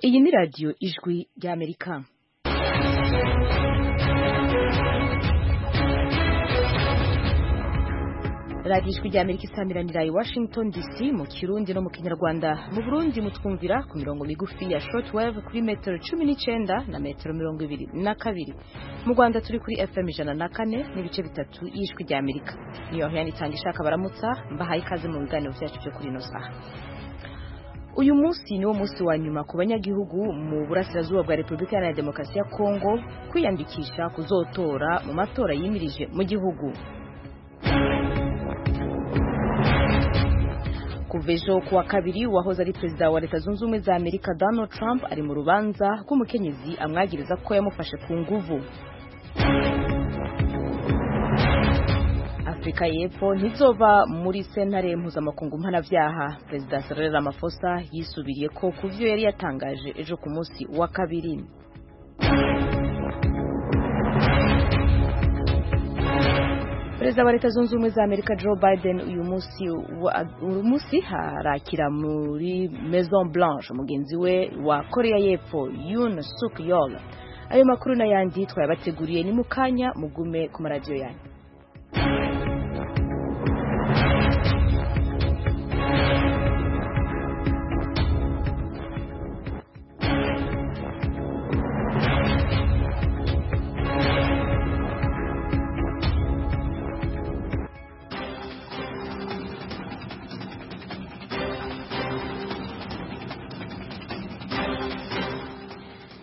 Iyi ni radiyo ijwi ry'Amerika. radiyo ijwi ry'Amerika isamiranira i Washington DC mu Kirundi no mu Kinyarwanda mu Burundi mutwumvira ku mirongo migufi ya shortwave kuri metero cumi n'icyenda na metero mirongo ibiri na kabiri mu Rwanda turi kuri FM ijana na kane n'ibice bitatu y'ijwi ry'Amerika niyo hiyana itanga ishaka baramutsa mbahaye ikaze mu biganiro byacu byo kuri ino saha uyu munsi niwo munsi wa nyuma ku banyagihugu mu burasirazuba bwa repubulika iharanira demokarasi ya kongo kwiyandikisha kuzotora mu matora yimirije mu gihugu kuva ejo ku wa kabiri uwahoze ari perezida wa leta zunze ubumwe za amerika donald trump ari mu rubanza rw'umukenyezi amwagiriza ko yamufashe ku nguvu afurika y'epfo ntizova muri sentare mpuzamakungu mpanabyaha perezida Cyril Ramaphosa yisubiriye ko ku byo yari yatangaje ejo ku munsi wa kabiri perezida wa leta zunze ubumwe za amerika joe biden uyu munsi wa- uyu munsi harakira muri maison blanche mugenzi we wa korea y'epfo yun suk yol ayo makuru n'ayandi twayabateguriye ni mu kanya mugume ku maradiyo yanyu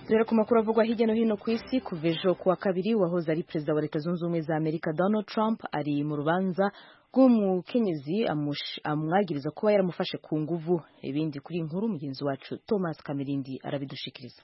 dore ku makuru avugwa hirya no hino ku isi kuva ejo ku wa kabiri wahoze ari perezida wa leta zunze ubumwe za amerika donald trump ari mu rubanza rw'umukenyezi amush- amwagiriza kuba yaramufashe ku nguvu ibindi kuri iyi nkuru mugenzi wacu thomas kamirindi arabidushikiriza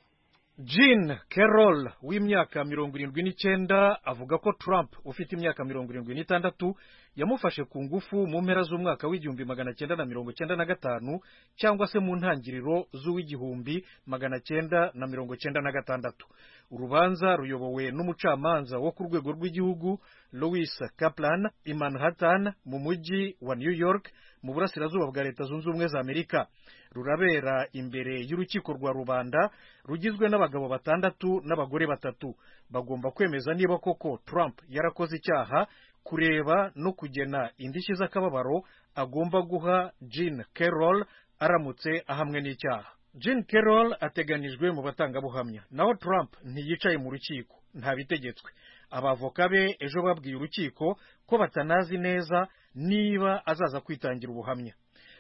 Jean Carroll w'imyaka mirongo irindwi n'icyenda avuga ko Trump ufite imyaka mirongo irindwi n'itandatu yamufashe ku ngufu mu mpera z'umwaka w'igihumbi magana cyenda na mirongo cyenda na gatanu cyangwa se mu ntangiriro z'uw'igihumbi magana cyenda na mirongo cyenda na gatandatu urubanza ruyobowe n'umucamanza wo ku rwego rw'igihugu Louis Kaplan i Manhattan mu mujyi wa New York mu burasirazuba bwa leta zunze ubumwe za Amerika rurabera imbere y'urukiko rwa rubanda rugizwe n'abagabo batandatu n'abagore batatu bagomba kwemeza niba koko Trump yarakoze icyaha kureba no kugena indishyi z'akababaro agomba guha Jean Carroll aramutse ahamwe n'icyaha Jean Carroll ateganijwe mu batangabuhamya naho Trump ntiyicaye mu rukiko ntabitegetswe abavoka be ejo babwiye urukiko ko batanazi neza niba azaza kwitangira ubuhamya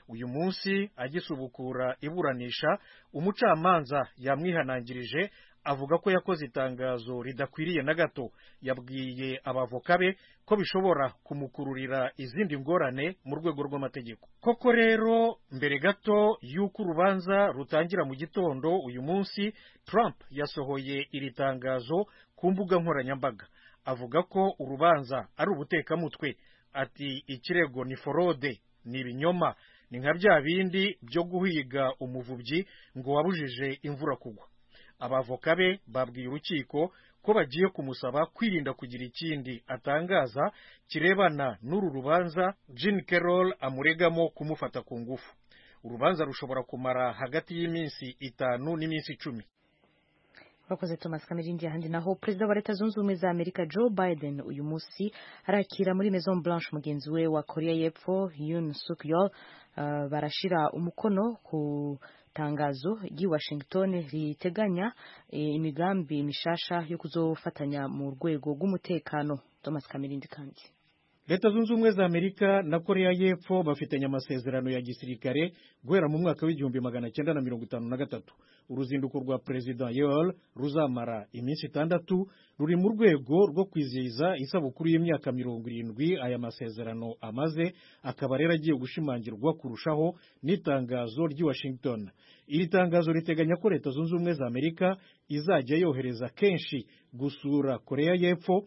uyu munsi agisubukura iburanisha umucamanza yamwihanangirije avuga ko yakoze itangazo ridakwiriye na gato yabwiye abavoka be ko bishobora kumukururira izindi ngorane mu rwego rw'amategeko koko rero mbere gato y'uko urubanza rutangira mu gitondo uyu munsi trump yasohoye iri tangazo ku mbuga nkoranyambaga avuga ko urubanza ari ubutekamutwe ati ikirego ni forode ni ibinyoma ni nka bya bindi byo guhiga umuvubyi ngo wabujije imvura kugwa abavoka be babwiye urukiko ko bagiye kumusaba kwirinda kugira ikindi atangaza kirebana n'uru rubanza Jean Carroll amuregamo kumufata ku ngufu urubanza rushobora kumara hagati y'iminsi itanu n'iminsi icumi Murakoze Thomas Kamirindi ahandi naho perezida wa leta zunze ubumwe za Amerika Joe Biden uyu munsi arakira muri Maison Blanche mugenzi we wa Korea y'Epfo Yoon Suk Yeol uh, barashira umukono ku tangazo ry'i Washington riteganya eh, imigambi mishasha yo kuzofatanya mu rwego rw'umutekano Thomas Kamirindi kandi leta zunze ubumwe za amerika na korea y'epfo bafitanye amasezerano ya gisirikare guhera mu mwaka w'igihumbi magana cyenda na mirongo itanu na gatatu uruzinduko rwa perezida yeol ruzamara iminsi itandatu ruri mu rwego rwo kwizihiza isabukuru y'imyaka mirongo irindwi aya masezerano amaze akaba rero agiye gushimangirwa kurushaho n'itangazo ry'i washington iri tangazo riteganya ko leta zunze ubumwe za amerika izajya yohereza kenshi gusura korea y'epfo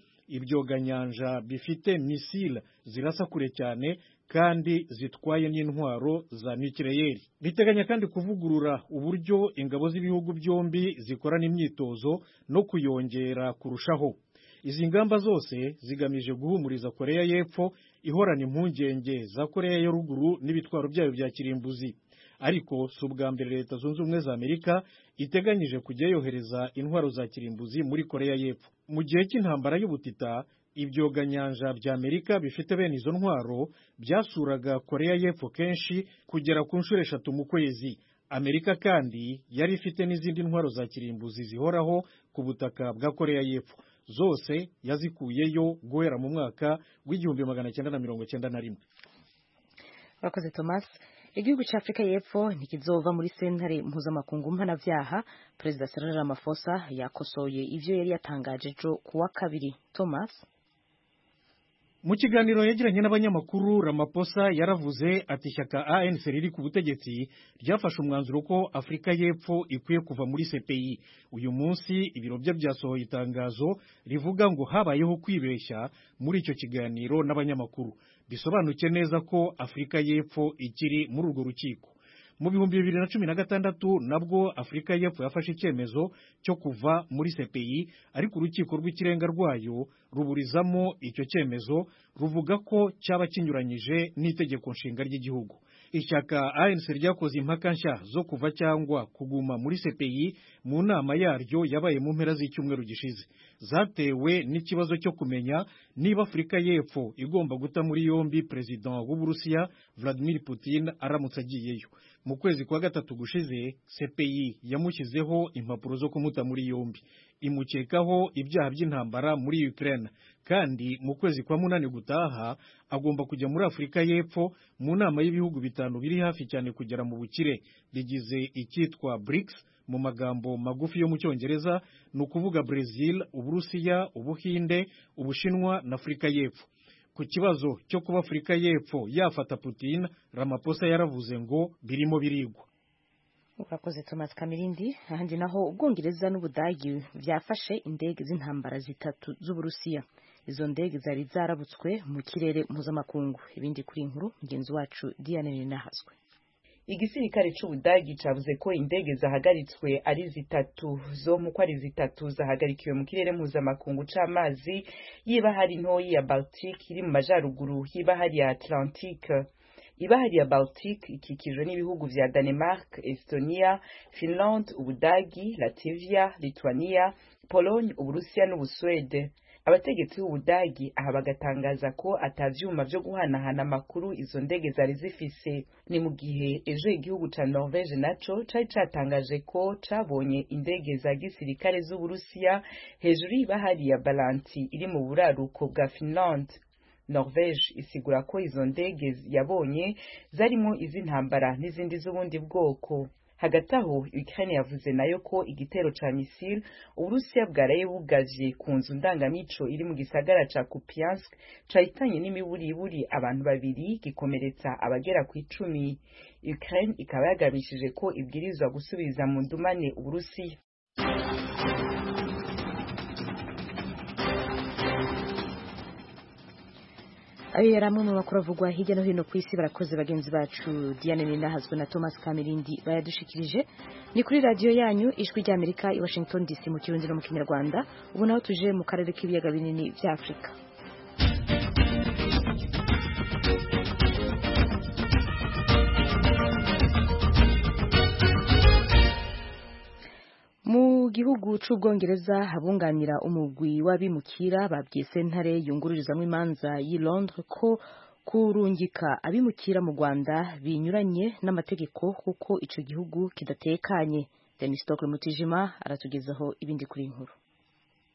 ibyoganyanja bifite misile zirasa kure cyane kandi zitwaye n'intwaro za nukireyeri riteganya kandi kuvugurura uburyo ingabo z'ibihugu byombi zikorana imyitozo no kuyongera kurushaho izi ngamba zose zigamije guhumuriza koreya y'epfo ihorana impungenge za koreya ya ruguru n'ibitwaro byayo bya kirimbuzi ariko si ubwa mbere leta zunze ubumwe za amerika iteganyije kujya yohereza intwaro za kirimbuzi muri koreya y'epfo mu gihe cy'intambara y'ubutita ibyoganyanja bya amerika bifite bene izo ntwaro byasuraga koreya y'epfo kenshi kugera ku nshuro eshatu mu kwezi amerika kandi yari ifite n'izindi ntwaro za kirimbuzi zihoraho ku butaka bwa koreya y'epfo zose yazikuyeyo guhera mu mwaka w'igihumbi magana cyenda na mirongo cyenda na rimwe urakoze thomas igihugu cya afurika y'epfo ntikizova muri sentare mpuzamakungu mpanabyaha perezida cyril ramaphosa yakosoye ibyo yari yatangaje ejo ku wa kabiri thomas mu kiganiro yagiranye n'abanyamakuru ramaposa yaravuze ati ishyaka anc riri ku butegetsi ryafashe umwanzuro ko afurika y'epfo ikwiye kuva muri cpi uyu munsi ibiro bye byasohoye itangazo rivuga ngo habayeho kwibeshya muri icyo kiganiro n'abanyamakuru bisobanuke neza ko afurika y'epfo ikiri muri urwo rukiko mu bihumbi bibiri na cumi na gatandatu nabwo afurika y'epfo yafashe icyemezo cyo kuva muri cpi ariko urukiko rw'ikirenga rwayo ruburizamo icyo cyemezo ruvuga ko cyaba kinyuranyije n'itegeko nshinga ry'igihugu ishyaka anc ryakoze impaka nshya zo kuva cyangwa kuguma muri cpi mu nama yaryo yabaye mu mpera z'icyumweru gishize zatewe n'ikibazo cyo kumenya niba afurika y'epfo igomba guta muri yombi perezida w'uburusiya vladimir putin aramutse agiyeyo mu kwezi kwa gatatu gushize cpi yamushyizeho impapuro zo kumuta muri yombi imukekaho ibyaha by'intambara muri ukraine kandi mu kwezi kwa munani gutaha agomba kujya muri afurika y'epfo mu nama y'ibihugu bitanu biri hafi cyane kugera mu bukire bigize icyitwa brics mu magambo magufi yo mu cyongereza ni ukuvuga brazil uburusiya ubuhinde ubushinwa na afurika y'epfo ku kibazo cyo kuba afurika y'epfo yafata putin ramaposa yaravuze ngo birimo birigwa urakoze thomas kamirindi ahandi naho ubwongereza n'ubudagi byafashe indege z'intambara zitatu z'uburusiya izo ndege zari zarabutswe mu kirere mpuzamakungu ibindi kuri nkuru mugenzi wacu diane rinahaswe igisirikare c'ubudagi cavuze ko indege zahagaritswe ari zitatu zo mu ko ari zitatu zahagarikiwe mu kirere mpuzamakungu c'amazi yiba hari ntoyi ya baltique iri mu majaruguru yiba hari ya atlantique ibahari ya baltique ikikijwe n'ibihugu vya danemark estonia finland ubudagi lativia lithuania pologne uburusiya n'ubusuwede abategetsi b'ubudagi aha bagatangaza ko ata vyuma vyo guhanahana amakuru izo ndege zari zifise ni mu gihe ejo igihugu ca norvege naco cari catangaje ko cabonye indege za gisirikare z'uburusiya hejuru y'ibahari ya balanti iri mu buraruko bwa finland norvege isigura ko izo ndege yabonye zarimo iz'intambara n'izindi z'ubundi bwoko hagati aho ukraine yavuze nayo ko igitero ca misile uburusiya bwaraye bugavye ku nzu ndangamico iri mu gisagara ca kupiansk cahitanye n'imiburiburi abantu babiri gikomeretsa abagera ku icumi ukraine ikaba yagamishije ko ibwirizwa gusubiza mu ndumane uburusiya ayo yari amwe mu makuru avugwa hirya no hino ku isi barakoze bagenzi bacu diane nahazwe na thomas kamirindi bayadushikirije ni kuri radiyo yanyu ijwi rya amerika i washington dc mu kirundiro mu kinyarwanda ubu naho tuje mu karere k'ibiyaga binini bya afurika mu gihugu cy'ubwongereza abunganira umugwi w'abimukira babwiye sentare yungururizamo imanza y'i Londres ko kurungika abimukira mu Rwanda binyuranye n'amategeko kuko ico gihugu kidatekanye Denis Stockle Mutijima aratugezaho ibindi kuri inkuru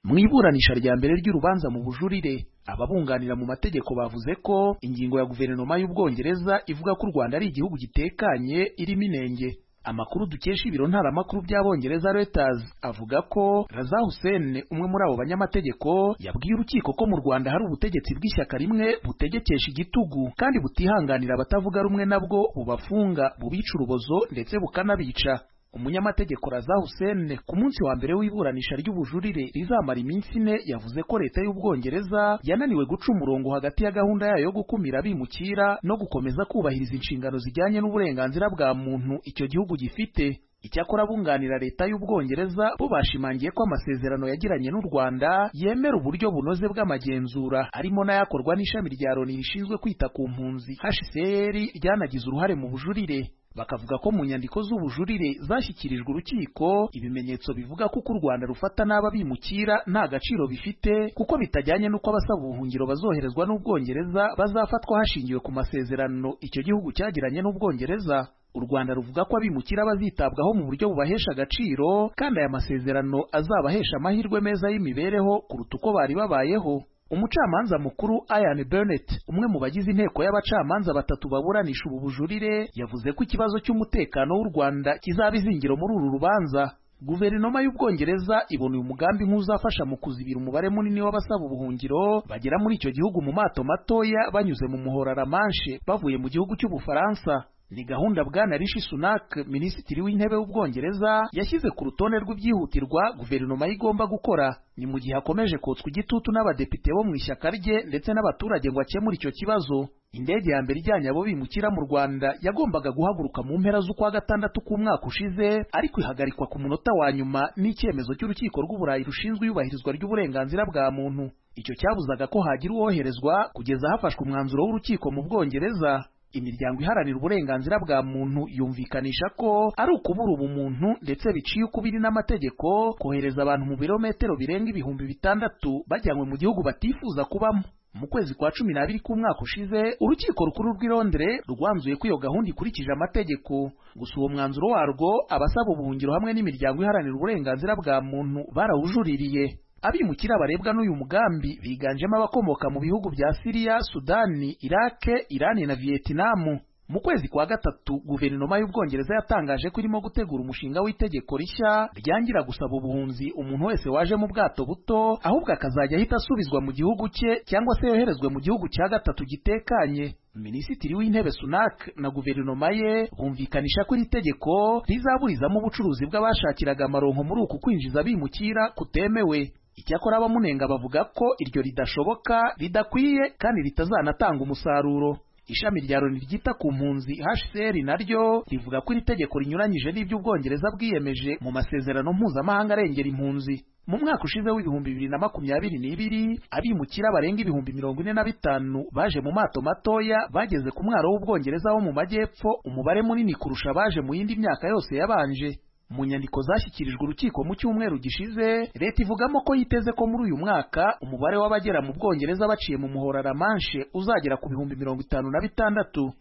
mu iburanisha rya mbere ry'urubanza mu bujurire ababunganira mu mategeko bavuze ko ingingo ya guverinoma y'ubwongereza ivuga ko u Rwanda ari igihugu gitekanye irimo inenge amakuru dukesha ibiro ntaramakuru by'abongereza Reuters avuga ko Raza Hussein umwe muri abo banyamategeko yabwiye urukiko ko mu Rwanda hari ubutegetsi bw'ishyaka rimwe butegekesha igitugu kandi butihanganira abatavuga rumwe nabwo bubafunga bubica urubozo ndetse bukanabica umunyamategeko Raza Hussein ku munsi wa mbere w'iburanisha ry'ubujurire rizamara iminsi ine yavuze ko leta y'ubwongereza yananiwe guca umurongo hagati ya gahunda yayo yo gukumira abimukira no gukomeza kubahiriza inshingano zijyanye n'uburenganzira bwa muntu icyo gihugu gifite icyakora abunganira leta y'ubwongereza bo bashimangiye ko amasezerano yagiranye n'u Rwanda yemera uburyo bunoze bw'amagenzura harimo n'ayakorwa n'ishami rya Loni rishinzwe kwita ku mpunzi HCR ryanagize uruhare mu bujurire bakavuga ko mu nyandiko z'ubujurire zashyikirijwe urukiko ibimenyetso bivuga ko uko u Rwanda rufata n'aba bimukira nta gaciro bifite kuko bitajyanye n'uko abasaba ubuhungiro bazoherezwa n'Ubwongereza bazafatwa hashingiwe ku masezerano icyo gihugu cyagiranye n'Ubwongereza u Rwanda ruvuga ko abimukira bazitabwaho mu buryo bubahesha agaciro kandi aya masezerano azabahesha amahirwe meza y'imibereho kuruta uko bari babayeho umucamanza mukuru Ian Burnett umwe mu bagize inteko y'abacamanza batatu baburanisha ubu bujurire yavuze ko ikibazo cy'umutekano w'u Rwanda kizaba izingiro muri uru rubanza Guverinoma y'Ubwongereza ibona uyu mugambi nk'uzafasha mu kuzibira umubare munini w'abasaba ubuhungiro bagera muri icyo gihugu mu mato matoya banyuze mu muhora Ramanche bavuye mu gihugu cy'Ubufaransa ni gahunda bwana Rishi Sunak minisitiri w'intebe w'ubwongereza yashyize ku rutonde rw'ibyihutirwa guverinoma ye igomba gukora ni mu gihe akomeje kotswa igitutu n'abadepite bo mu ishyaka rye ndetse n'abaturage ngo akemure icyo kibazo indege ya mbere ijyanye abo bimukira mu rwanda yagombaga guhaguruka mu mpera z'ukwa gatandatu k'umwaka ushize ariko ihagarikwa ku munota wa nyuma n'icyemezo cy'urukiko rw'uburayi rushinzwe iyubahirizwa ry'uburenganzira bwa muntu icyo cyabuzaga ko hagira uwoherezwa kugeza hafashwe umwanzuro w'urukiko mu bwongereza imiryango iharanira uburenganzira bwa muntu yumvikanisha ko ari ukubura ubumuntu ndetse biciye ukubiri n'amategeko kohereza abantu mu birometero birenga ibihumbi bitandatu bajyanywe mu gihugu batifuza kubamo mu kwezi kwa cumi n'abiri k'umwaka ushize urukiko rukuru rw'i Londres rwanzuye ko iyo gahunda ikurikije amategeko gusa uwo mwanzuro warwo abasaba ubuhungiro hamwe n'imiryango iharanira uburenganzira bwa muntu barawujuririye abimukira barebwa n'uyu mugambi biganjemo abakomoka mu bihugu bya Siriya, Sudani, Irake, Irani na Vietnam. Mu kwezi kwa gatatu, guverinoma y'Ubwongereza yatangaje ko irimo gutegura umushinga w'itegeko rishya ryangira gusaba ubuhunzi umuntu wese waje mu bwato buto, ahubwo akazajya ahita asubizwa mu gihugu cye cyangwa se yoherezwe mu gihugu cya gatatu gitekanye. Minisitiri w'intebe Sunak na guverinoma ye bumvikanisha ko iri tegeko rizaburizamo ubucuruzi bw'abashakiraga amaronko muri uku kwinjiza bimukira kutemewe. Icyakora abamunenga bavuga ko iryo ridashoboka ridakwiye kandi ritazanatanga umusaruro ishami rya Loni ryita ku mpunzi HCR naryo rivuga ko iri tegeko rinyuranyije n'ibyo Ubwongereza bwiyemeje mu masezerano mpuzamahanga arengera impunzi mu mwaka ushize w'ibihumbi bibiri na makumyabiri n'ibiri abimukira barenga ibihumbi mirongo ine na bitanu baje mu mato matoya bageze ku mwaro w'Ubwongereza wo mu majyepfo umubare munini kurusha abaje mu yindi myaka yose yabanje mu nyandiko zashyikirijwe urukiko mu cyumweru gishize leta ivugamo ko yiteze ko muri uyu mwaka umubare w'abagera mu bwongereza baciye mu muhora Ramanche uzagera ku bihumbi mirongo itanu na bitandatu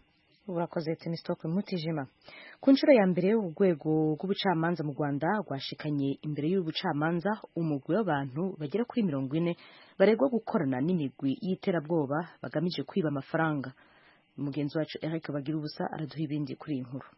urakoze tinisitoke mutijima ku nshuro ya mbere urwego rw'ubucamanza mu rwanda rwashikanye imbere y'ubucamanza umugwi w'abantu bagera kuri mirongo ine baregwa gukorana n'imigwi y'iterabwoba bagamije kwiba amafaranga mugenzi wacu eric bagira ubusa araduha ibindi kuri iyi nkuru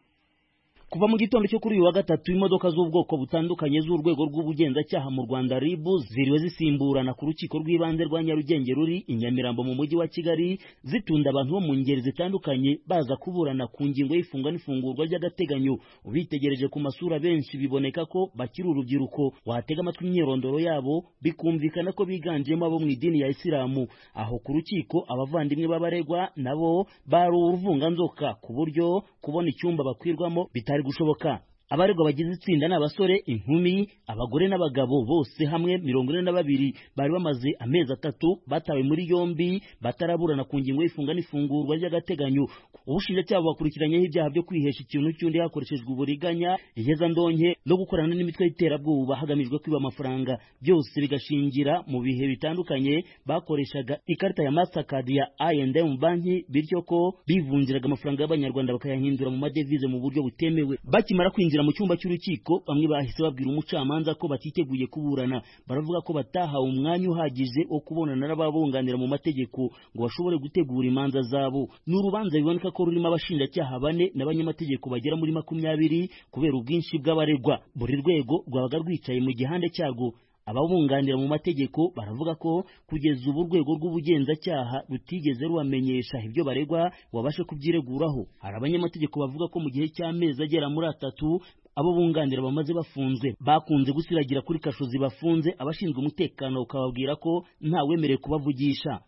kuva mu gitondo cyo kuri uyu wa gatatu imodoka z'ubwoko butandukanye z'urwego rw'ubugenzacyaha mu rwanda rib ziriwe zisimburana ku rukiko rw'ibanze rwa nyarugenge ruri i nyamirambo mu mujyi wa kigali zitunda abantu bo mu ngeri zitandukanye baza kuburana ku ngingo y'ifungwa n'ifungurwa ry'agateganyo ubitegereje ku masura benshi biboneka ko bakiri urubyiruko watega amatwi imyirondoro yabo bikumvikana ko biganjemo abo mu idini ya isilamu aho ku rukiko abavandimwe b'abaregwa nabo bari uruvunganzoka ku buryo kubona icyumba bakwirwamo bitari byari gushoboka abaregwa bagize itsinda ni abasore inkumi abagore n'abagabo bose hamwe mirongo ine na babiri bari bamaze amezi atatu batawe muri yombi bataraburana ku ngingo y'ifunga n'ifungurwa ry'agateganyo ubushinjacyaha bakurikiranyeho ibyaha byo kwihesha ikintu cy'undi hakoreshejwe uburiganya ihezandonke no gukorana n'imitwe y'iterabwoba hagamijwe kwiba amafaranga byose bigashingira mu bihe bitandukanye bakoreshaga ikarita ya mastercard ya I&M banki bityo ko bivunjiraga amafaranga y'abanyarwanda bakayahindura mu madevize mu buryo butemewe bakimara kwinjira mu cyumba cy'urukiko bamwe bahise babwira umucamanza ko batiteguye kuburana baravuga ko batahawe umwanya uhagije wo kubonana n'ababunganira mu mategeko ngo bashobore gutegura imanza zabo ni urubanza biboneka ko rurimo abashinjacyaha bane n'abanyamategeko bagera muri makumyabiri kubera ubwinshi bw'abaregwa buri rwego rwabaga rwicaye mu gihande cyarwo ababunganira mu mategeko baravuga ko kugeza ubu urwego rw'ubugenzacyaha rutigeze rubamenyesha ibyo baregwa wabashe kubyireguraho hari abanyamategeko bavuga ko mu gihe cy'amezi agera muri atatu abo bunganira bamaze bafunzwe bakunze gusiragira kuri kasho zibafunze abashinzwe umutekano ukababwira ko ntawemerewe kubavugisha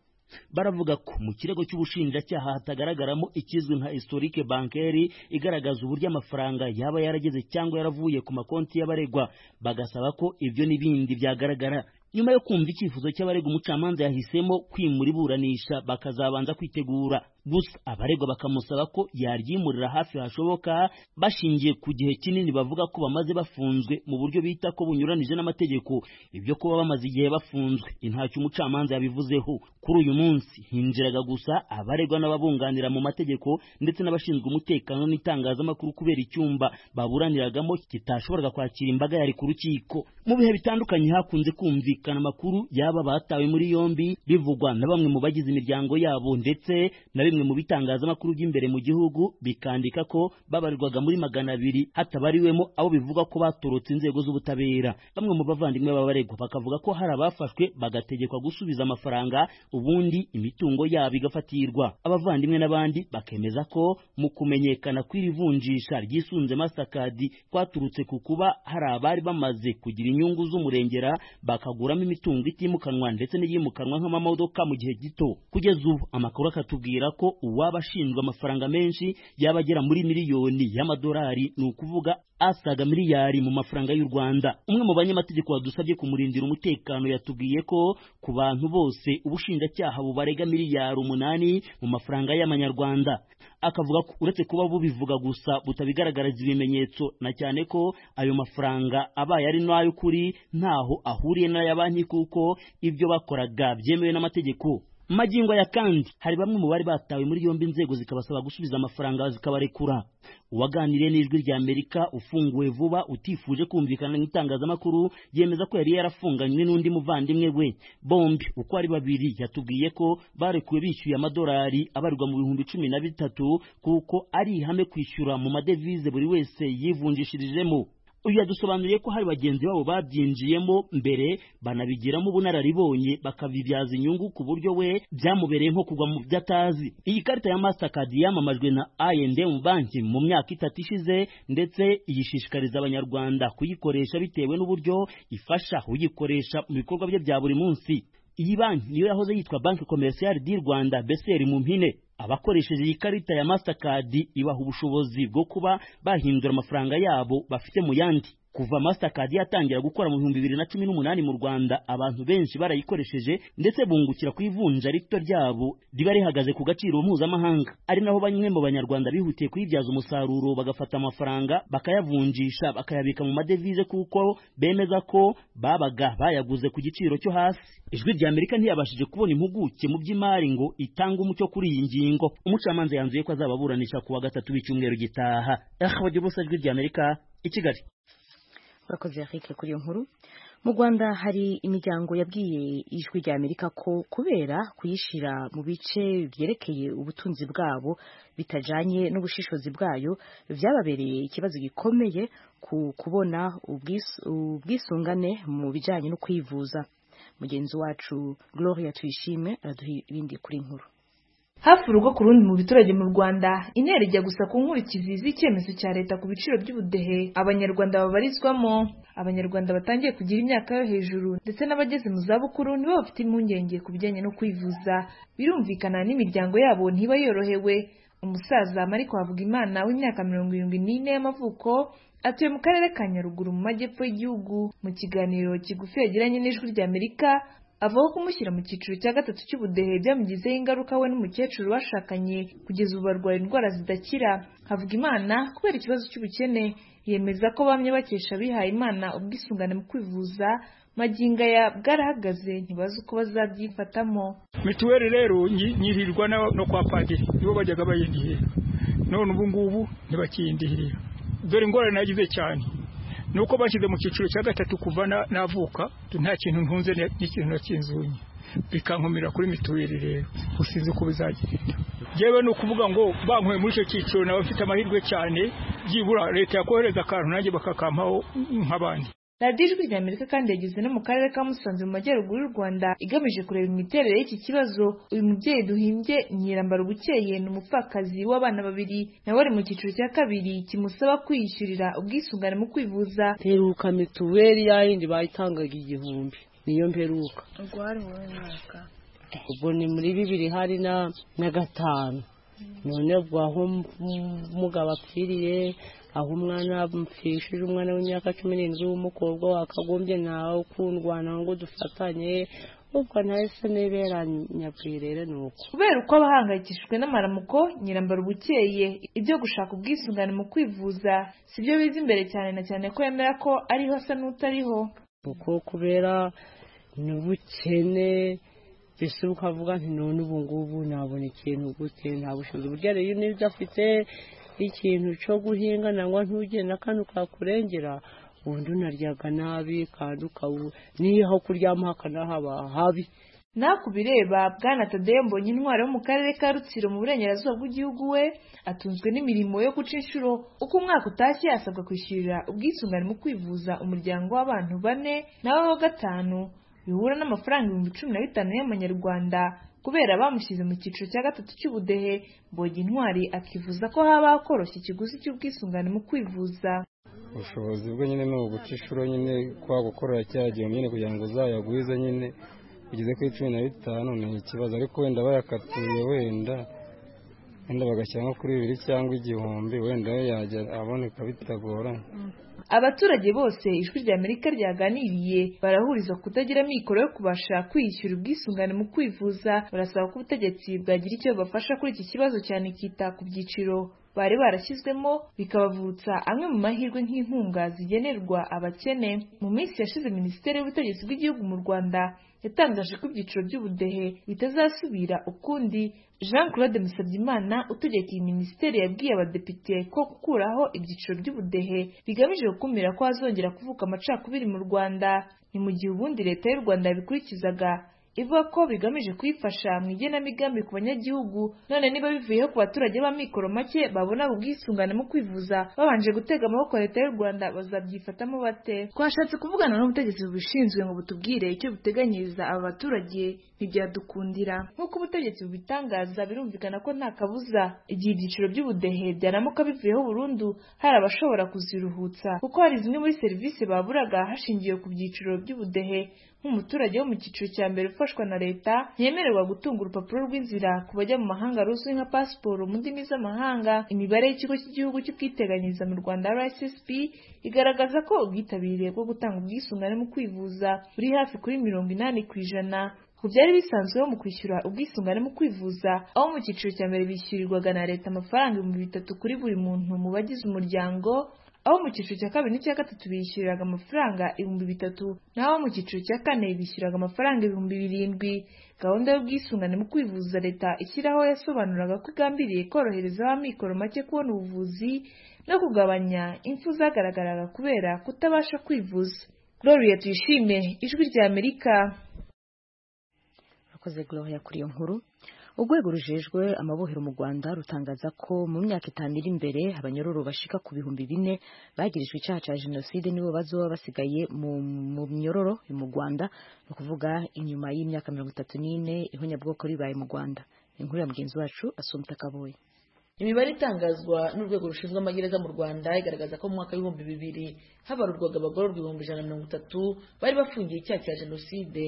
baravuga ko mu kirego cy'ubushinjacyaha hatagaragaramo ikizwi nka historique bancaire igaragaza uburyo amafaranga yaba yarageze cyangwa yaravuye ku makonti y'abaregwa bagasaba ko ibyo n'ibindi byagaragara nyuma yo kumva icyifuzo cy'abarega umucamanza yahisemo kwimura iburanisha bakazabanza kwitegura gusa abaregwa bakamusaba ko yaryimurira hafi hashoboka bashingiye ku gihe kinini bavuga ko bamaze bafunzwe mu buryo bita ko bunyuranije n'amategeko ibyo kuba bamaze igihe bafunzwe intacyo umucamanza yabivuzeho kuri uyu munsi hinjiraga gusa abaregwa n'ababunganira mu mategeko ndetse n'abashinzwe umutekano n'itangazamakuru kubera icyumba baburaniragamo kitashoboraga kwakira imbaga yari ku rukiko mu bihe bitandukanye hakunze kumvikana amakuru y'aba batawe muri yombi bivugwa na bamwe mu bagize imiryango yabo ndetse na bimwe mu bitangazamakuru by'imbere mu gihugu bikandika ko babarirwaga muri magana abiri hatabariwemo abo bivugwa ko batorotse inzego z'ubutabera bamwe mu bavandimwe b'abaregwa bakavuga ko hari abafashwe bagategekwa gusubiza amafaranga ubundi imitungo yabo igafatirwa abavandimwe n'abandi bakemeza ko mu kumenyekana kw'iri vunjisha ry'isunze masakadi kwaturutse ku kuba hari abari bamaze kugira inyungu z'umurengera bakaguramo imitungo itimukanwa ndetse n'iyimukanwa nk'amamodoka mu gihe gito kugeza ubu amakuru akatubwira ko uwaba ashinjwa amafaranga menshi yaba agera muri miliyoni y'amadolari ni ukuvuga asaga miliyari mu mafaranga y'u Rwanda umwe mu banyamategeko badusabye kumurindira umutekano yatubwiye ko ku bantu bose ubushinjacyaha bubarega miliyari umunani mu mafaranga y'amanyarwanda akavuga ko uretse kuba bubivuga gusa butabigaragariza ibimenyetso na cyane ko ayo mafaranga abaye ari n'ay'ukuri ntaho ahuriye n'aya banki kuko ibyo bakoraga byemewe n'amategeko magingo ya kandi hari bamwe mu bari batawe muri yombi inzego zikabasaba gusubiza amafaranga zikabarekura uwaganiriye n'ijwi rya amerika ufunguwe vuba utifuje kumvikana n'itangazamakuru yemeza ko yari yarafunganywe n'undi muvandimwe we bombi uko ari babiri yatubwiye ko barekuwe bishyuye amadolari abarirwa mu bihumbi cumi na bitatu kuko ari ihame kwishyura mu madevize buri wese yivunjishirijemo uyu yadusobanuriye ko hari bagenzi babo babyinjiyemo mbere banabigiramo ubunararibonye bakabibyaza inyungu ku buryo we byamubereye nko kugwa mu byo atazi iyi karita ya mastercard yamamajwe na I&M banki mu myaka itatu ishize ndetse yishishikariza abanyarwanda kuyikoresha bitewe n'uburyo ifasha uyikoresha mu bikorwa bye bya buri munsi iyi banki niyo yahoze yitwa banki komerciyali di rwanda beseri mu mpine abakoresheje iyi karita ya mastercard ibaha ubushobozi bwo kuba bahindura amafaranga yabo bafite mu yandi kuva mastercard yatangira gukora mu bihumbi bibiri na cumi n'umunani mu rwanda abantu benshi barayikoresheje ndetse bungukira ku ivunja rito ryabo riba rihagaze ku gaciro mpuzamahanga ari naho bamwe mu banyarwanda bihutiye kuyibyaza umusaruro bagafata amafaranga bakayavunjisha bakayabika mu madevize kuko bemeza ko babaga bayaguze ku giciro cyo hasi ijwi rya amerika ntiyabashije kubona impuguke mu by'imari ngo itange umucyo kuri iyi ngingo umucamanza yanzuye ko azababuranisha ku wa gatatu w'icyumweru gitaha ahubwo ubusa ijwi rya amerika i kigali urakoze Eric kuri iyo nkuru mu Rwanda hari imiryango yabwiye ijwi rya Amerika ko kubera kuyishyira mu bice byerekeye ubutunzi bwabo bitajanye n'ubushishozi bwayo byababereye ikibazo gikomeye ku kubona ubwisungane mu bijyanye no kwivuza mugenzi wacu Gloria Tuyishime araduha ibindi kuri nkuru hafi urugo ku rundi mu biturage mu rwanda intera ijya gusa ku nkurikizi z'icyemezo cya leta ku biciro by'ubudehe abanyarwanda babarizwamo abanyarwanda batangiye kugira imyaka yo hejuru ndetse n'abageze mu zabukuru nibo bafite impungenge ku bijyanye no kwivuza birumvikana n'imiryango yabo ntiba yorohewe umusaza mariko wavuga imana w'imyaka mirongo irindwi n'ine y'amavuko atuye mu karere ka nyaruguru mu majyepfo y'igihugu mu kiganiro kigufi yagiranye n'ijwi ry'amerika avuga ko kumushyira mu cyiciro cya gatatu cy'ubudehe byamugizeho ingaruka we n'umukecuru bashakanye kugeza ubu barwaye indwara zidakira havuga imana kubera ikibazo cy'ubukene yemeza ko bamye bakesha abihaye imana ubwisungane mu kwivuza maginga ya bwarahagaze ntibazi uko bazabyifatamo mituweli rero nyirirwa no kwa padiri nibo bajyaga bayindihira none ubu ngubu ntibakiyindirira dore ingorane nagize cyane nuko bashyize mu cyiciro cya gatatu kuva navuka nta kintu ntunze n'ikintu nakinzunye bikankomera kuri mituweli rero usinzi uko bizagenda yewe ni ukuvuga ngo bankuye muri icyo cyiciro nawe mfite amahirwe cyane byibura leta yakohereza akantu nanjye bakakampaho nk'abandi radiyo ijwi rya amerika kandi yageze no mu karere ka musanze mu majyaruguru y'u rwanda igamije kureba imiterere y'iki kibazo uyu mubyeyi duhimbye nyirambara ubukeye ni umupfakazi w'abana babiri nawe ari mu cyiciro cya kabiri kimusaba kwiyishyurira ubwisungane mu kwivuza mperuka mituweli yayindi bayitangaga igihumbi niyo mperuka ubwo hari mu mwaka ubwo ni muri bibiri hari na na gatanu none ubwo aho umugabo apfiriye aho umwana mpfishije umwana w'imyaka cumi n'indwi w'umukobwa wakagombye nawe ukundwana ngo dufatanye ubwo nahise niberanya ku irere ni uko kubera uko abahangayikishijwe n'amaramuko nyirambara ubukeye ibyo gushaka ubwisungane mu kwivuza sibyo biza imbere cyane na cyane ko yemera ko ariho asa n'utariho kuko kubera n'ubukene mbese ukavuga nti none ubu ngubu nabona ikintu gute nta bushobozi burya rero n'ibyo afite ikintu cyo guhinga nangwa ntujye na kano kakurengera ubundi unaryaga nabi kandi ukaba n'iyo aho kuryama hakanahaba habi nawe ku bireba bwana tadeyo mbonye intwari wo mu karere ka rutsiro mu burengerazuba bw'igihugu we atunzwe n'imirimo yo guca inshuro uko umwaka utashye asabwa kwishyurira ubwisungane mu kwivuza umuryango w'abantu bane nawe wa gatanu bihura n'amafaranga ibihumbi cumi na bitanu y'amanyarwanda kubera bamushyize mu cyiciro cya gatatu cy'ubudehe mbonye intwari akifuza ko haba hakoroshya ikiguzi cy'ubwisungane mu kwivuza ubushobozi bwe nyine ni uguca inshuro nyine kwa gukorera cya gihembwe nyine kugira ngo uzayagwize nyine ugeze kuri cumi na bitanu ni ikibazo ariko wenda bayakatuye wenda wenda bagashyira nko kuri bibiri cyangwa igihumbi wenda we yajya aboneka bitagoranye abaturage bose ijwi rya amerika ryaganiriye barahuriza kutagira amikoro yo kubasha kwiyishyura ubwisungane mu kwivuza barasaba ko ubutegetsi bwagira icyo bafasha kuri iki kibazo cyane kita ku byiciro bari barashyizwemo bikabavutsa amwe mu mahirwe nk'inkunga zigenerwa abakene mu minsi yashize minisiteri y'ubutegetsi bw'igihugu mu rwanda yatangaje ko ibyiciro by'ubudehe bitazasubira ukundi jean claude musabyimana utegeka iyi minisiteri yabwiye abadepite ko gukuraho ibyiciro by'ubudehe bigamije gukumira ko hazongera kuvuka amacakubiri mu rwanda ni mu gihe ubundi leta y'u rwanda yabikurikizaga ivuga ko bigamije kuyifasha mu igenamigambi ku banyagihugu none niba bivuyeho ku baturage b'amikoro make babona ubwisungane mu kwivuza babanje gutega amaboko leta y'u rwanda bazabyifatamo bate twashatse kuvugana n'ubutegetsi bubishinzwe ngo butubwire icyo buteganyiriza aba baturage ntibyadukundira nk'uko ubutegetsi bubitangaza birumvikana ko nta kabuza igihe ibyiciro by'ubudehe byaramuka bivuyeho burundu hari abashobora kuziruhutsa kuko hari zimwe muri serivisi baburaga hashingiwe ku byiciro by'ubudehe nk'umuturage wo mu cyiciro cya mbere ufashwa na leta yemererwa gutunga urupapuro rw'inzira ku bajya mu mahanga ruzwi nka pasiporo mu ndimi z'amahanga imibare y'ikigo cy'igihugu cy'ubwiteganyirize mu rwanda rssb igaragaza ko ubwitabire bwo gutanga ubwisungane mu kwivuza buri hafi kuri mirongo inani ku ijana ku byari bisanzweho mu kwishyura ubwisungane mu kwivuza aho mu cyiciro cya mbere bishyurirwaga na leta amafaranga ibihumbi bitatu kuri buri muntu mu bagize umuryango aho mu cyiciro cya kabiri n'icya gatatu bishyuriraga amafaranga ibihumbi bitatu naho mu cyiciro cya kane bishyuraga amafaranga ibihumbi birindwi gahunda y'ubwisungane mu kwivuza leta ishyiraho yasobanuraga ko igambiriye korohereza abamikoro make kubona ubuvuzi no kugabanya impfu zagaragaraga kubera kutabasha kwivuza gloria tuyishime ijwi rya amerika akoze gloria kuri iyo nkuru urwego rujejwe amabohero mu rwanda rutangaza ko mu myaka itanu iri imbere abanyororo bashika ku bihumbi bine bagirijwe icyaha cya jenoside nibo bazoba basigaye mu myororo mu rwanda ni ukuvuga inyuma y'imyaka mirongo itatu n'ine ihonyabwoko ribaye mu rwanda inkuru ya mugenzi wacu asumpta kaboye imibare itangazwa n'urwego rushinzwe amagereza mu rwanda igaragaza ko mu mwaka w'ibihumbi bibiri habarurwaga abagororwa ibihumbi ijana na mirongo itatu bari bafungiye icyaha cya jenoside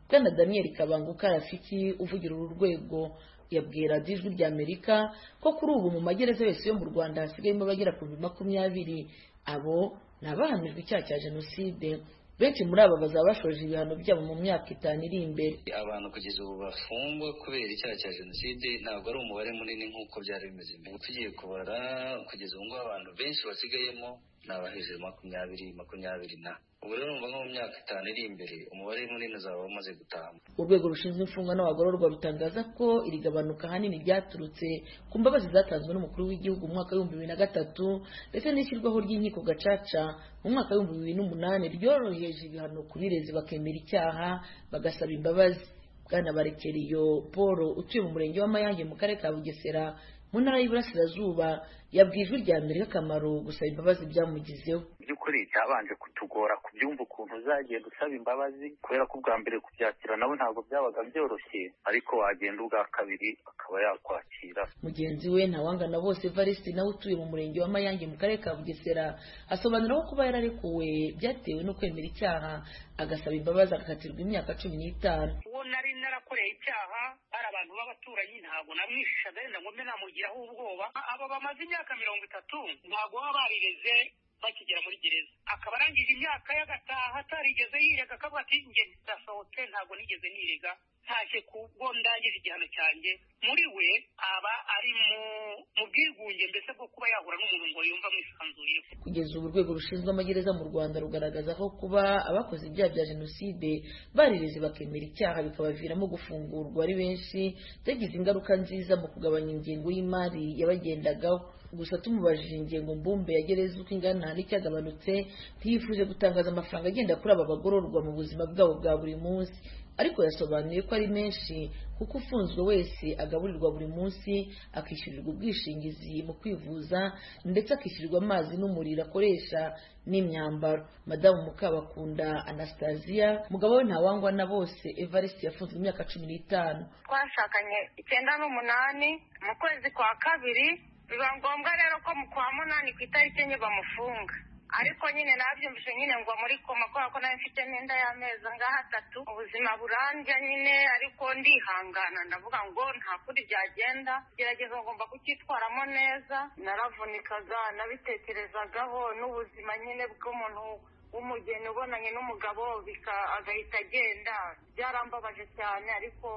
bwana daniel kabanguka rafiki uvugira uru rwego yabwiye radiyo ijwi rya amerika ko kuri ubu mu magereza yose yo mu rwanda hasigayemo abagera ku bihumbi makumyabiri abo ni abahamijwe icyaha cya jenoside benshi muri aba bazaba bashoje ibihano byabo mu myaka itanu iri imbere abantu kugeza ubu bafungwa kubera icyaha cya jenoside ntabwo ari umubare munini nk'uko byari bimeze mbere tugiye kubara kugeza ubu ngubu abantu benshi basigayemo ni abahejuru makumyabiri makumyabiri na ubu rero numva nko mu myaka itanu iri imbere umubare munini uzaba wamaze gutamba urwego rushinzwe imfungwa n'abagororwa rutangaza ko iri gabanuka ahanini ryaturutse ku mbabazi zatanzwe n'umukuru w'igihugu mu mwaka w'ibihumbi bibiri na gatatu ndetse n'ishyirwaho ry'inkiko gacaca mu mwaka w'ibihumbi bibiri n'umunani ryoroheje ibihano ku birezi bakemera icyaha bagasaba imbabazi bwana barekeriyo paul utuye mu murenge wa mayange mu karere ka bugesera mu ntara y'iburasirazuba yabwiye ijwi rya mbere akamaro gusaba imbabazi byamugizeho by'ukuri cyabanje kutugora kubyumva ukuntu uzagenda usaba imbabazi kubera ko ubwa mbere kubyakira nabo ntabwo byabaga byoroshye ariko wagenda ubwa kabiri akaba yakwakira mugenzi we ntawangana bose variste nawe utuye mu murenge wa mayange mu karere ka bugesera asobanura ko kuba yararekuwe byatewe no kwemera icyaha agasaba imbabazi agakatirwa imyaka cumi n'itanu uwo nari narakoreye icyaha hari abantu b'abaturanyi ntabwo namwishishaga wenda ngo mbe namugiraho ubwoba aba bamaze imyaka mirongo itatu ntabwo baba barireze bakigera muri gereza akaba arangije imyaka y'agataha atarigeze yirega akavuga ati njye ndasohotse ntabwo nigeze nirega ntashye kubwo ndangije igihano cyanjye muri we aba ari mu bwigunge mbese bwo kuba yahura n'umuntu ngo yumva amwisanzuye kugeza ubu urwego rushinzwe amagereza mu rwanda rugaragaza ko kuba abakoze ibyaha bya jenoside barireze bakemera icyaha bikabaviramo gufungurwa ari benshi byagize ingaruka nziza mu kugabanya ingengo y'imari yabagendagaho gusa tumubajije ingengo mbumbe ya gereza uko ingana n'icyagabanutse ntiyifuje gutangaza amafaranga agenda kuri aba bagororwa mu buzima bwabo bwa buri munsi ariko yasobanuye ko ari menshi kuko ufunzwe wese agaburirwa buri munsi akishyurirwa ubwishingizi mu kwivuza ndetse akishyurirwa amazi n'umuriro akoresha n'imyambaro madamu mukabakunda anastasiya mugabo we ntawangwa na bose evariste yafunzwe imyaka cumi n'itanu twashakanye icyenda n'umunani mu kwezi kwa kabiri biba ngombwa rero ko mu kwa munani ku itariki enye bamufunga ariko nyine nabyumvise nyine ngo muri koma kubera ko nawe mfite n'inda y'amezi angahe atatu ubuzima burandya nyine ariko ndihangana ndavuga ngo nta kuri byagenda gerageza ngomba kucyitwaramo neza naravunikaga nabitekerezagaho n'ubuzima nyine bw'umuntu w'umugeni ubonanye n'umugabo agahita agenda byarambabaje cyane ariko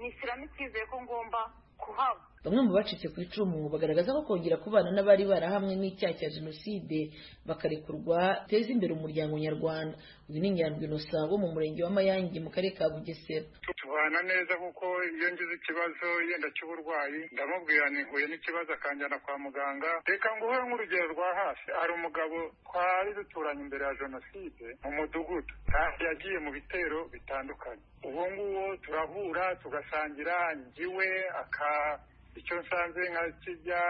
nishyiramo icyizere ko ngomba kuhaba bamwe mu bacitse ku icumu bagaragaza ko kongera kubana n'abari barahamwe n'icyaha cya jenoside bakarekurwa biteza imbere umuryango nyarwanda uyu ni nyandwi inosa wo mu murenge wa mayange mu karere ka bugesera tubana neza kuko iyo ngize ikibazo yenda cy'uburwayi ndamubwira ntihuye n'ikibazo akanjyana kwa muganga reka nguhe nk'urugero rwa hasi hari umugabo twari duturanye imbere ya jenoside mu mudugudu yagiye mu bitero bitandukanye uwo nguwo turahura tugasangira njyiwe aka icyo nsanze nka kijya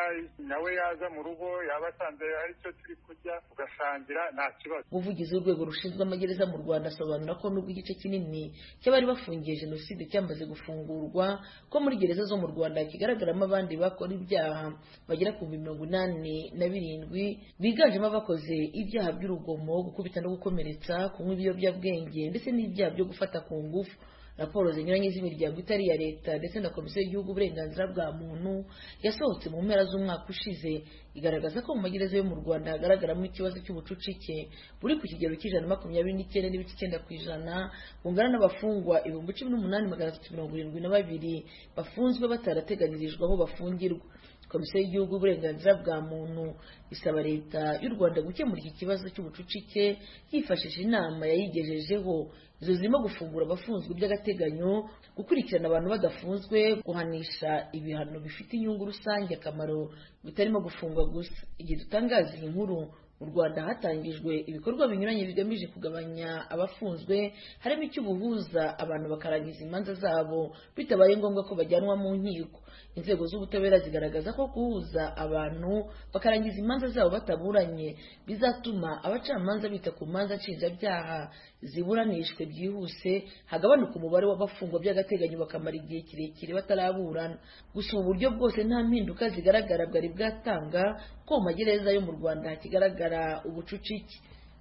nawe yaza mu rugo yaba asanze ari cyo turi kurya ugasangira nta kibazo umuvugizi w'urwego rushinzwe amagereza mu rwanda asobanura ko nubwo igice kinini cy'abari bafungiye jenoside cyamaze gufungurwa ko muri gereza zo mu rwanda kigaragaramo abandi bakora ibyaha bagera ku bihumbi mirongo inani na birindwi biganjemo abakoze ibyaha by'urugomo gukubita no gukomeretsa kunywa ibiyobyabwenge ndetse n'ibyaha byo gufata ku ngufu raporo zinyuranye z'imiryango itari iya leta ndetse na komisiyo y'igihugu uburenganzira bwa muntu yasohotse mu mpera z'umwaka ushize igaragaza ko mu magereza yo mu rwanda hagaragaramo ikibazo cy'ubucucike buri ku kigero cy'ijana makumyabiri n'icyenda n'ibice icyenda ku ijana bungana n'abafungwa ibihumbi cumi n'umunani magana atatu mirongo irindwi na babiri bafunzwe batarateganirijwe aho bafungirwa komisiyo y'igihugu y'uburenganzira bwa muntu isaba leta y'u rwanda gukemura iki kibazo cy'ubucucike yifashishije inama yayigejejeho izo zirimo gufungura abafunzwe by'agateganyo gukurikirana abantu badafunzwe guhanisha ibihano bifite inyungu rusange akamaro bitarimo gufungwa gusa igihe dutangaza iyi nkuru mu rwanda hatangijwe ibikorwa binyuranye bigamije kugabanya abafunzwe harimo icy'ubuhuza abantu bakarangiza imanza zabo bitabaye ngombwa ko bajyanwa mu nkiko inzego z'ubutabera zigaragaza ko guhuza abantu bakarangiza imanza zabo bataburanye bizatuma abacamanza bita ku manza nshinjabyaha ziburanishwe byihuse hagabanuka umubare w'abafungwa by'agateganyo bakamara igihe kirekire bataraburana gusa ubu buryo bwose nta mpinduka zigaragara bwari bwatanga ko mu magereza yo mu rwanda hakigaragara ubucucike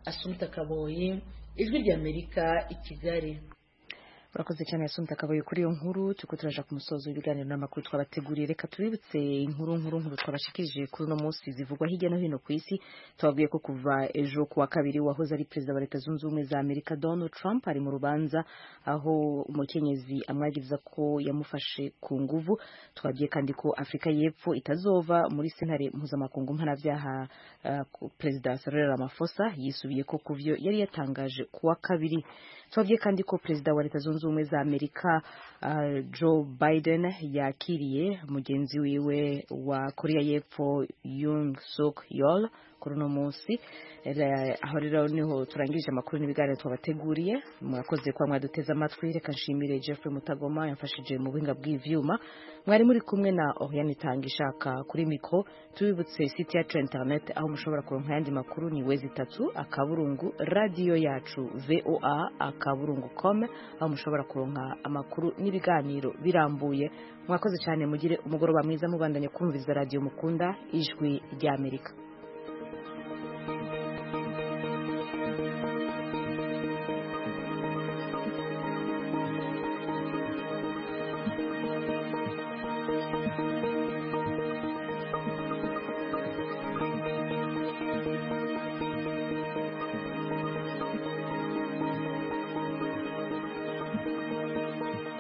asumta kaboyi ijwi ry'amerika i kigali urakoze cyane yasumita akabaye kuri iyo nkuru turiko turaja ku musozo w'ibiganiro n'amakuru twabateguriye reka tubibutse inkuru nkuru nkuru twabashikirije kuri uno munsi zivugwa hirya no hino ku isi tubabwiye ko kuva ejo ku wa kabiri wahoze ari perezida wa leta zunze ubumwe za amerika donald trump ari mu rubanza aho umukenyezi amwagiriza ko yamufashe ku nguvu twabwiye kandi ko afurika y'epfo itazova muri sentare mpuzamakungu mpanabyaha uh, perezida cyril ramaphosa yisubiye ko ku vyo yari yatangaje ku wa kabiri twabwiye kandi ko perezida wa leta zunze zunze ubumwe za amerika uh, joe biden yakiriye mugenzi wiwe wa korea y'epfo yung suk yol kuri uno munsi aho rero niho turangirije amakuru n'ibiganiro twabateguriye mwakoze kuba mwaduteze amatwi reka nshimire jeffrey mutagoma yamfashije mu buhinga bw'ivyuma mwari muri kumwe na oriane itanga ishaka kuri mikro tubibutse site yacu internet aho mushobora kuronka ayandi makuru ni wezi itatu akaburungu radiyo yacu voa akaburungu com aho mushobora kuronka amakuru n'ibiganiro birambuye mwakoze cyane mugire umugoroba mwiza mubandanye kumviriza radiyo mukunda ijwi ry'amerika thank you